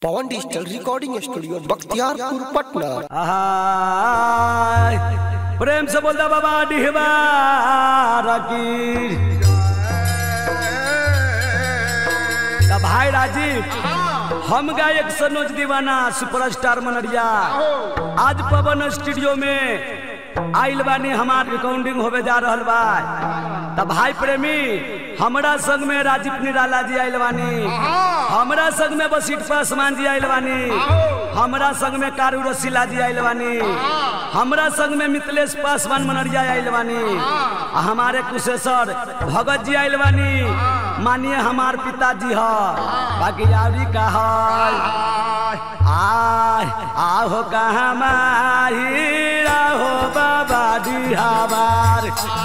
पवन digital recording studio Bakhtiyarpur Patna आहाय प्रेम से बोलता बाबा डिहबा रकी त भाई राजीव हम गायक सनोज दीवाना सुपरस्टार मनरिया आज पवन स्टूडियो में आइल बानी हमार रिकॉर्डिंग होवे जा रहल बा त भाई प्रेमी हमरा संग में राजीव निराला जी आइल बानी हमरा संग में बसीट पासवान जी आइल बानी हमरा संग में कारू रसीला जी आइल बानी हमरा संग में मिथिलेश पासवान मनरिया आइल बानी आ हमारे कुशेश्वर भगत जी आइल बानी मानिए हमार पिताजी ह बाकी आवरी का है आय आहो कहाँ माही आहो बाबा दी हमार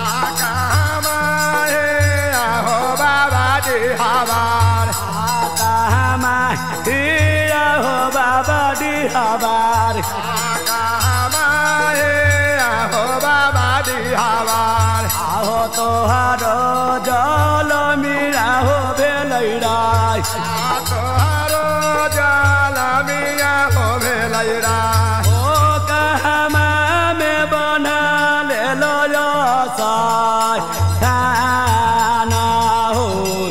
कहाँ माही आहो बाबा दी हमार आहो तोहारो जल मीरा हो भेलैराय ओ कहमा में बना ले लो यो साय थाना हो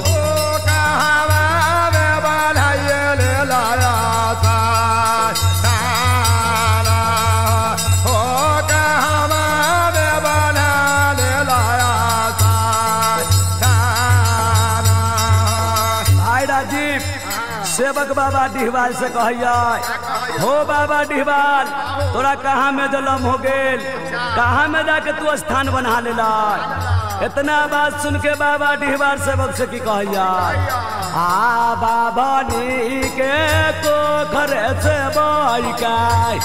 भाई राजीव सेवक बाबा डिहवाल से कहिया हो बाबा डिहवाल तोरा कहाँ में जलम हो गेल कहाँ में जाके तू स्थान बना लेला इतना बात सुन के बाबा डिहवाल सेवक से की कहिया आ बाबा नी के को घरे से बाई काय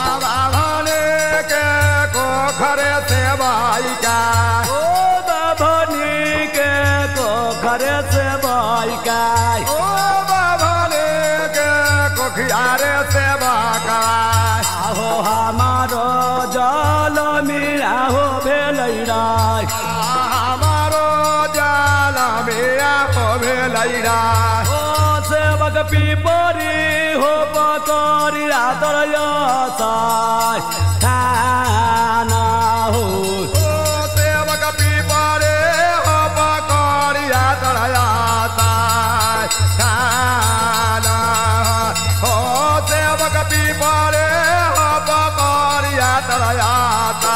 खरे से भाई का ओ बाबा नी के को घरे से बाई काय ओ बाबाले के कोखियारे से बाकाय आहो हमारो जल मीरा हो भेलैराय हमारो जाला मिया हो भेलैरा ओ सेवक पीपरी हो पकरी रातर यसाय थाना हो ओ सेवक पीपरे हो पकड़िया तरयाता खाना हो सेवक पीपरे हो पकड़िया तरयाता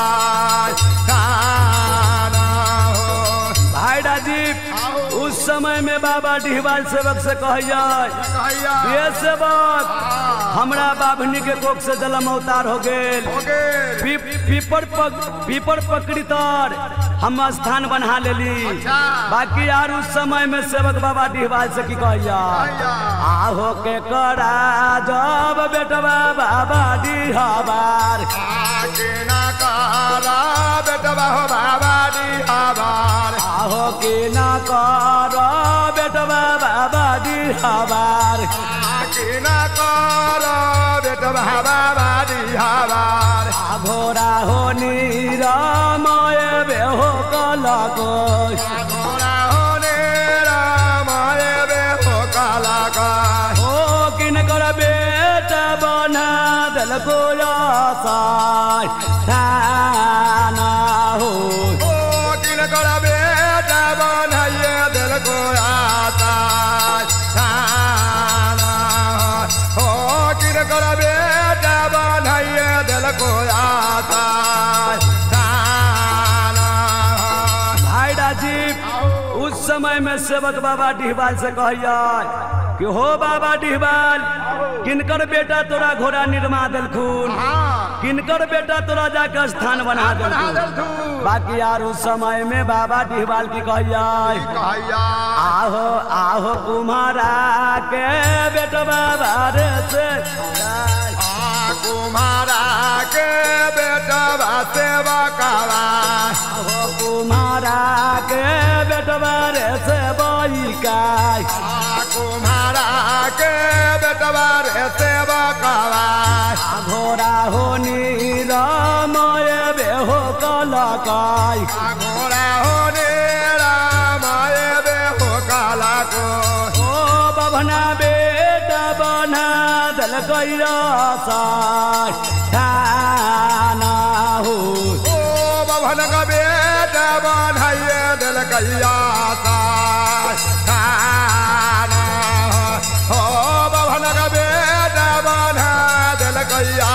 खाना हो भाई राजीव उस समय में बाबा डिहवाल सेवक से कहिया कहिया ये सेवक हमरा बाभनी के कोख से जलम अवतार हो गेल हो गेल पी- पीपर पक, पीपर पकड़ी तर हम स्थान बना लेली अच्छा। बाकी यार उस समय में सेवक बाबा डिहवाल से की कहिया आहो के करा जब बेटवा बाबा डिहवार आकिना कारा बेटवा हो बाबा दी आबार आहो के न कर बेटवा बाबा डिहवार आकिना कारा बेटवा बाबा दी आबार घोड़ा हो निरामय बेहो कलको घोड़ा होने रामाय बे हो काला का ओ किनकर बेटा बना देलको आसाय थाना हो ओ किन कर बेटा बनाइए दिल को आता थाना हो किन कर बेटा बनाइए दिल को आता थाना भाई राजीव उस समय में सेवक बाबा डिहबाल से कहिया कि हो बाबा डिहबाल किनकर बेटा तोरा घोड़ा निर्मा देलखुन किनकर बेटा तोरा जाकर स्थान बना देलखुन बाकी यार उस समय में बाबा डिहबाल की कहिया कहिया आहो आहो कुम्हारा के बेटवा बारे से आ कुम्हारा के बेटा बासे बकावा आहो कुम्हारा के बेटवा रे से बईकाय आ कुम्हारा के बेटा बारे से बकावा घोड़ा हो निरमय बेहो कलकाय आ घोड़ा होने रामाय बे हो काला को ओ बभना बेटा बना दल कैया साना हो ओ बभन का बेटा बनाइए दिल कैया थाना ओ बभन का बेटा बना दिल कैया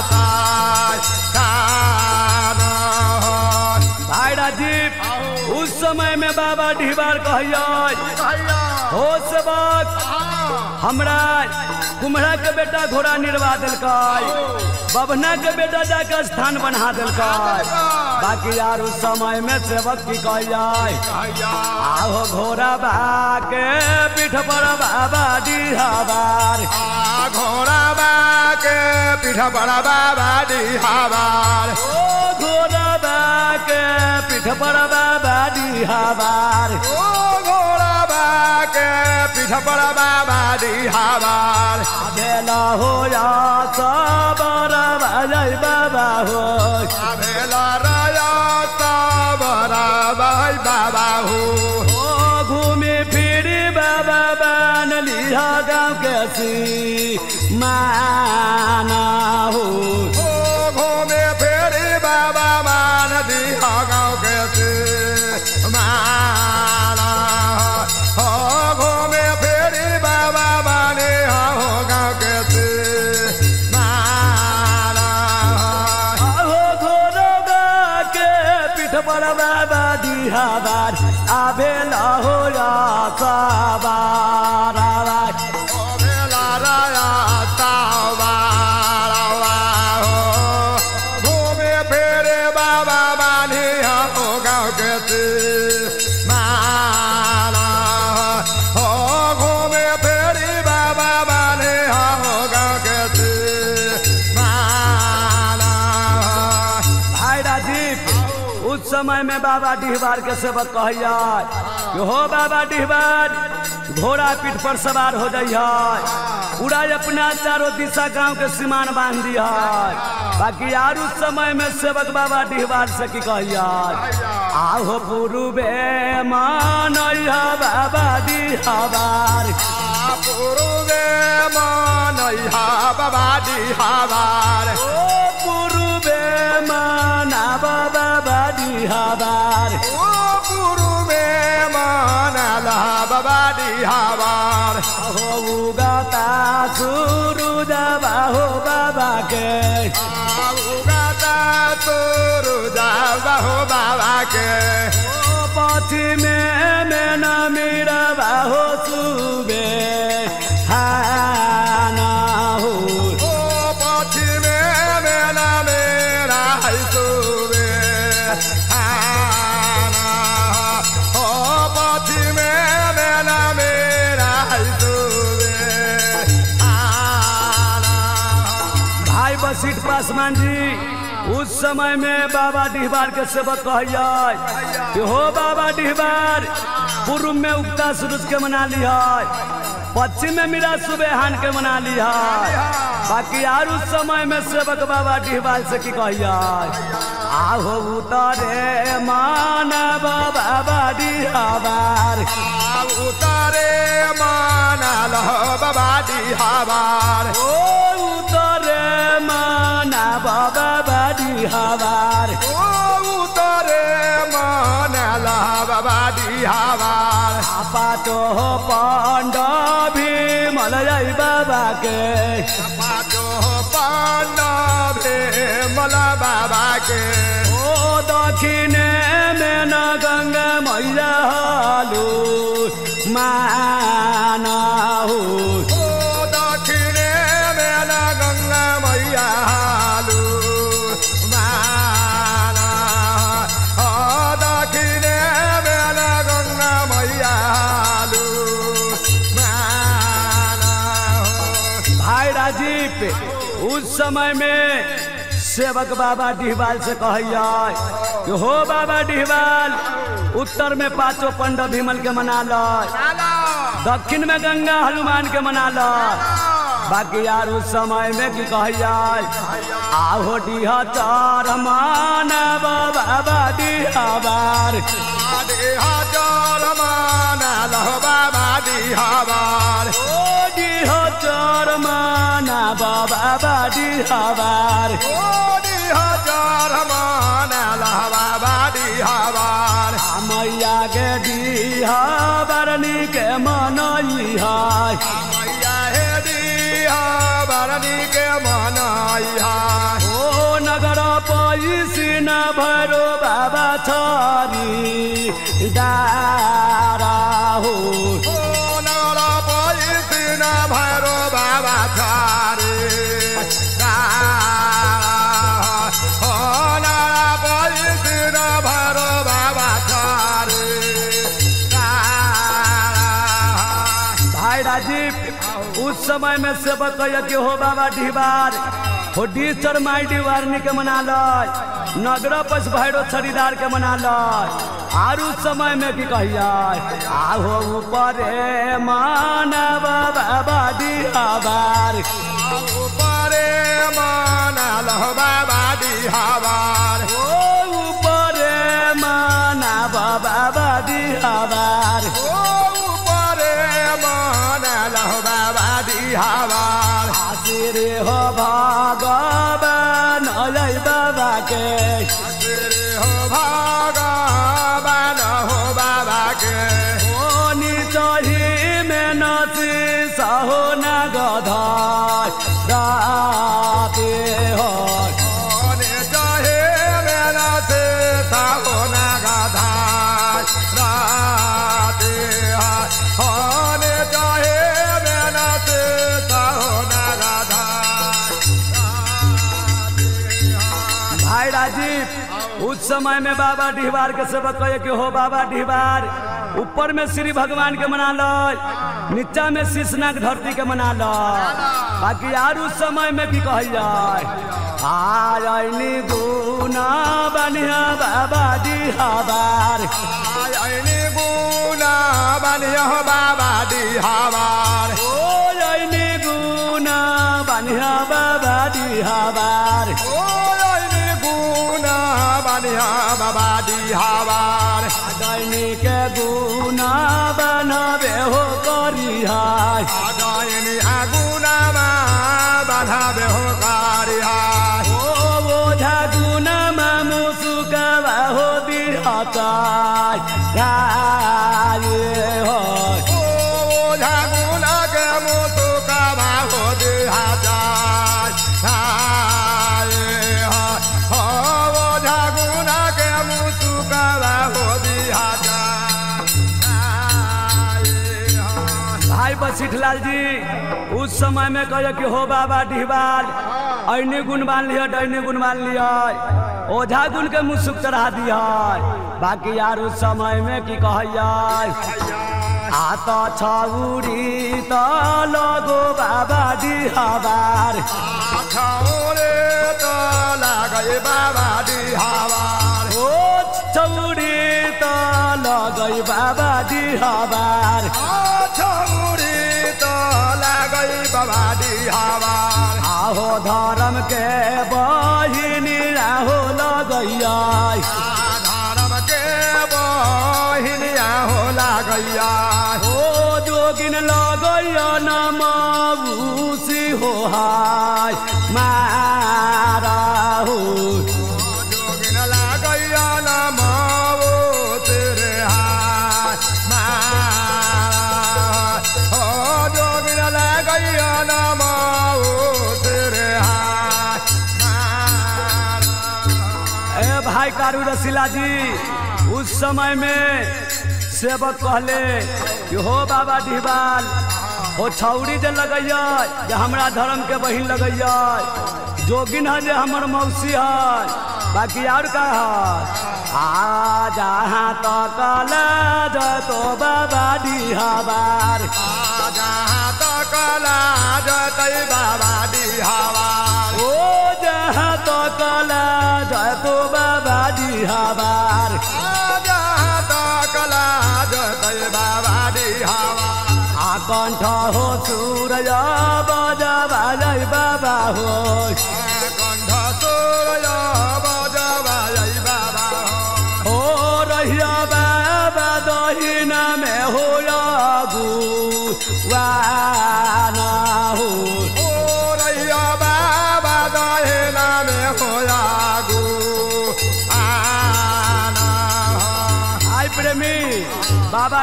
थाना भाई राजीव उस समय में बाबा ढीबार कहिया कैया हो सबक हमरा कुम्हरा के बेटा घोड़ा निर्वा दिलकै बभना के बेटा जाके स्थान बना दिलकै बाकी यार उस समय में सेवक की कहिए कैया आहो घोड़ा भाके पीठ पर बाबा डिहाबार आ घोड़ा बाके पीठा बड़ा बाबा डिहाबार ओ घोड़ा भाके पीठ पर बाबा डिहाबार ओ घोड़ा बाके पीठा बड़ा बाबा डिहाबार बेला हो या सबर भजै बाबा हो आभेला राया साबरा भाई बाबा हो ओ घूमे फिरी बाबा बन लिया गाँव के सी माना हो ओ घूमे फेरी बाबा मान दिया गाँव के से माना हो घूमे फेरी बाबा माने हो गाँव के से माना आहो घोड़ा के पीठ पर बाबा दिहाबार आबे हो या सवार ओ भेला राया सावारा हो घूमे फेरे बाबा मानी हो गाँव के से माना हो घूमे फेरी बाबा मानी हो गाँव के से माना भाई राजीव उस समय में बाबा डिहबार के सेवक कहिया कि हो बाबा डिहबार घोड़ा पीठ पर सवार हो जाइए पूरा अपना चारों दिशा गांव के सीमान बांध दिया बाकी यार उस समय में सेवक बाबा डिहबार से की कहिया आहो पूर्वे मान बाबा डिहबार पूर्वे मानैहा बाबा डिहाबार ओ पूर्वे माना बाबा डिहबार ओ पूर्वे मानला बाबा डिहाबार हो गाता सुरु जाबा हो बाबा के उगाता तोरु जाबा हो बाबा के ओ पश्चिमे में न मेरा बाहो सुबे हाना हो ओ पश्चिमे मेला मेरा हैसुबे आना ओ पश्चिमे मेला मेरा हैसुबे आना भाई बसीट पासवान जी उस समय में बाबा डिहबार के सेवक कहिए कि हो बाबा डिहबार पूर्व में उगता सूरज के मना लिया पश्चिम में मेरा सुबेहान के मना लिया बाकी यार उस समय में सेवक बाबा डिहबार से की कहिए आहो उतरे मानव बाबा डिहबार उतारे मानाल बाबा डिहाबार ओ उतरे मानव बाबा डिहबार ओ उतारे मानाल बाबा डिहाबार पाचो पांड भीमल जय बाबा के पाचो पांडवे मला बाबा के ओ दक्षिणे में न गंगा मैया हालू माना हो ओ दक्षिणे मेला गंगा मैया हालु माना ओ दक्षिणे मेला गंगा मैया हालु माना भाई राजीव उस समय में सेवक बाबा डिहबाल से कहिए कि हो बाबा डिहबाल उत्तर में पांचों पंडव भीमल के मना लो दक्षिण में गंगा हनुमान के मना लो बाकी यार उस समय में की कहिए आहो डिहा चार मानव बाबा डिहाबार हजार माना लहो बाबा डिहाबार ओ डी दिह चरमाना बाबा बाडी हबार ओडी हजार मानल बाबाडी हवार मैया गे दिह बरनी के मनई है मैया हे दिया बरनी के मनाइहा ओ नगर पैसी न भरो बाबा छोरी डारा हो ओ नगर पैसिन भैरो बाबा छारे ओ नगर पैसिन भैरो बाबा छारे भाई राजीव उस समय में सेवक कहिए कि हो बाबा ढिबार हो डीचर माई डिवारनी के मना लय नगर पस भैरो छड़ीदार के मना लय आर उस समय में की कहिए आहो ऊपर मानव बाबा डिहाबार ऊपरे मानल बाबा डिहावार ओ ऊपर मानव बाबा डिहाबार ओ ऊपरे मानल बाबा डिहावार आशीर हो भगवान अलै बाबा के तेरे हो भगवान हो बाबा के ओनी चढ़ी में नची सहो न गधाय राते हो ओने चाहे मेरा से साहो ना गाधा राते होने चाहे मेरा से साहो ना गाधा भाई राजीव उस समय में बाबा डिहबार के सेवक कहे कि हो बाबा डिहबार ऊपर में श्री भगवान के मना लो नीचा में शीशनाग धरती के मना लो बाकी यार उस समय में की कहल जाए आयनी गुना बनिया बाबा डिहबार आयनी गुना बनिया हो बाबा डिहावार ओ आयनी गुना बनिया बाबा डिहबार ओ आयनी गुना बनिया बाबा डिहावार दैनी के गुना बनबे हो करिहाय आदायनी आगुनामा बाधाबे हो कारिया ओ बोझा गुनामा मुसुकावा हो दिहताय गाये हो ओ ओझा गुना के मुतु काबा हो देहा जाय आए हा हो ओझा गुना के मुतु काबा हो देहा जाय आए हा भाई बसिठलाल जी उस समय में कहे कि हो बाबा डिहबाल ऐनी गुण मान लिया डैनी गुण मान लिया ओझा गुण के मुसुक चढ़ा दिया बाकी यार उस समय में की कहिया आत छौरी त लगो बाबा डिहबार छौरे त लागै बाबा डिहावार ओ छौरी त लगै बाबा डिहबार छौरी त लागै बाबा डिहावार आहो धर्म के बहिनी राहो लगैया धर्म के बहिनिया हो लागैया ओ जोगिन लगैया नमाउसी हो हाय मारा हो जोगिन लागैया न माओ तेरे हाथ मारा हो जोगिन लागैया न माओ तेरे हाथ मारा ए भाई कारू रसीला जी उस समय में सेवक कहले कि हो बाबा डिहबाल हो छौरी जे लगैया जे हमरा धर्म के बहिन लगैया जोगिन है जे हमर मौसी है बाकी और का है आ जहाँ तक तो बाबा डिहबार जहाँ तक लाजतै बाबा डिहावार ओ जहाँ तक तो बाबा डिहबार जहाँ तक लाजतै बाबा डिहावार आकण्ठ हो सूरज बजबा जय बाबा हो कण्ठ सूर्य बजबायै बाबा ओ रहिया बाबा दहिना में हो लगु वाना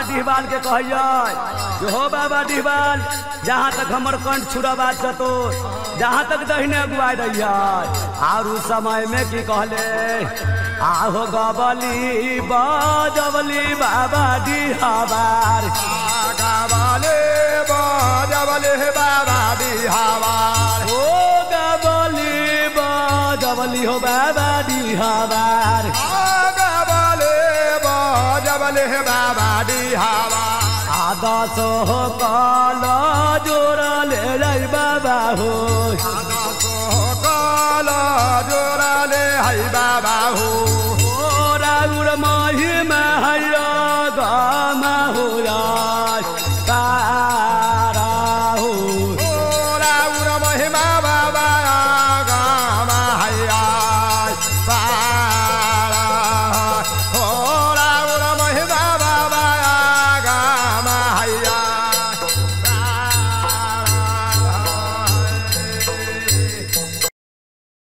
डिहबाल के कहिए कि हो बाबा डिहबाल जहाँ तक हमर कंठ छुड़ा बात चतो जहाँ तक दहिने अगुआई रहिए और उस समय में की कहले आहो गबली बजबली बाबा डिहबार गावाले बजबले बाबा बिहावार ओ गबली बजबली हो बाबा डिहबार गावाले बजबले बाबा बिहावार आदस हो कल जोड़ले रै बाबा हो काला जोराले है बाबा हो